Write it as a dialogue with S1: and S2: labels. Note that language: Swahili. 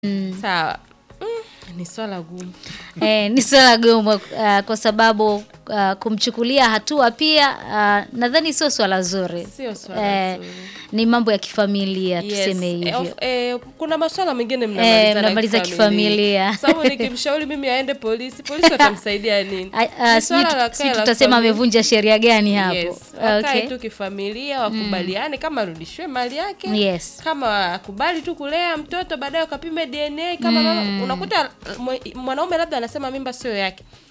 S1: Sawa. Mm, ni swala gumu.
S2: Eh, ni swala gumu uh, kwa sababu uh, kumchukulia hatua pia uh, nadhani sio swala zuri.
S1: Sio swala
S2: Eh,
S1: zuri.
S2: ni mambo ya kifamilia
S1: Yes,
S2: tuseme
S1: eh,
S2: hivyo.
S1: of- eh, kuna maswala mengine
S2: Eh,
S1: mnamaliza
S2: mnamaliza kifamilia.
S1: sababu nikimshauri mimi aende polisi polisi watamsaidia nini
S2: A- a,
S1: Ni
S2: sijui
S1: swala
S2: tu-
S1: la
S2: sijui
S1: kae la
S2: tutasema
S1: familia.
S2: amevunja sheria gani hapo.
S1: Yes, wakae
S2: Okay.
S1: tu kifamilia wakubaliane kama arudishiwe mali yake
S2: Yes.
S1: kama akubali tu kulea mtoto baadaye ukapime DNA kama mama unakuta mwe- mwanaume labda anasema mimba sio yake